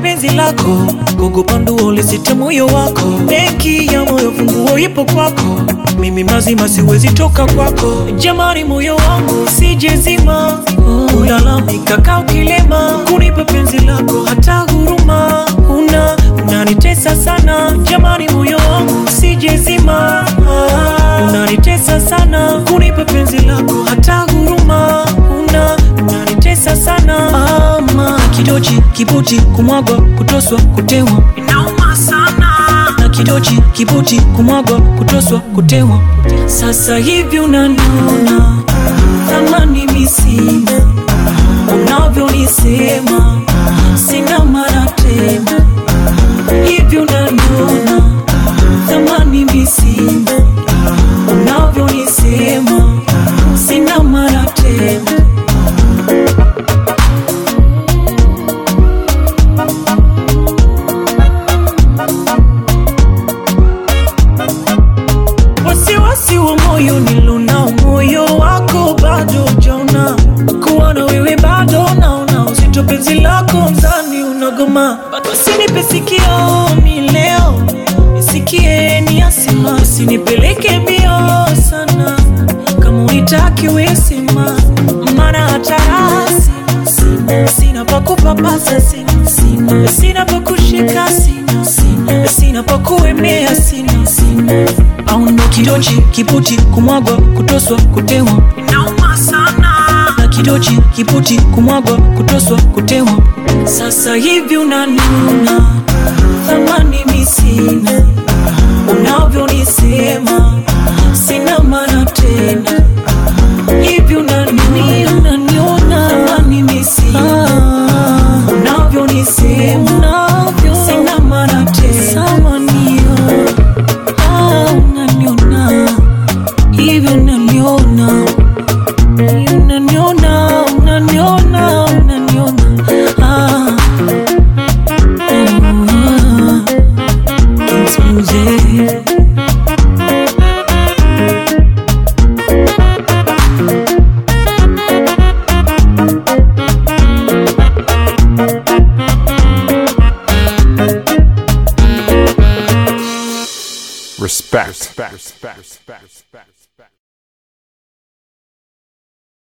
penzi lako, kukupa nduo lisite moyo wako. Benki ya moyo funguo ipo kwako, mimi mazima siwezi toka kwako. Jamani, moyo wangu sijezima, ulalamika kaa ukilema, kunipa penzi lako hata huruma una unanitesa sana. Jamani, moyo wangu sijezima, unanitesa sana, kunipa penzi lako hata huruma una unanitesa sana. Mama kidochi kibuti kumwagwa kutoswa kutewa inauma sana na kidochi kibuti kumwagwa kutoswa kutewa. Sasa hivi unaniona thamani misina, unavyonisema sina mara tena. Hivi unaniona thamani misina, unavyonisema sina mara tena. wasiwasi wa moyo nilonao, moyo wako bado jaona, kuwa na wewe bado naona uzito, penzi lako mzani unagoma, usinipe sikio mi leo nisikie ni asima, usinipeleke mbio sana, kama unitaki wesema, maana hata rasi sina, sina pa kupapasa sina, sina, sina pa kushika sina, sina, sina pa kuemea sina, sina au ndo kidochi kiputi kumwagwa kutoswa kutewa inauma sana na kidochi kiputi kumwagwa kutoswa kutewa sasa hivi unaniona thamani misina unavyonisema sina maana tena hivi unaniona unaniona thamani misina unavyonisema sina maana tena samanio Ah, unaniona hivi unaniona unaniona unaniona unaniona ah. Ah. It's music. Respect. Respect. Respect.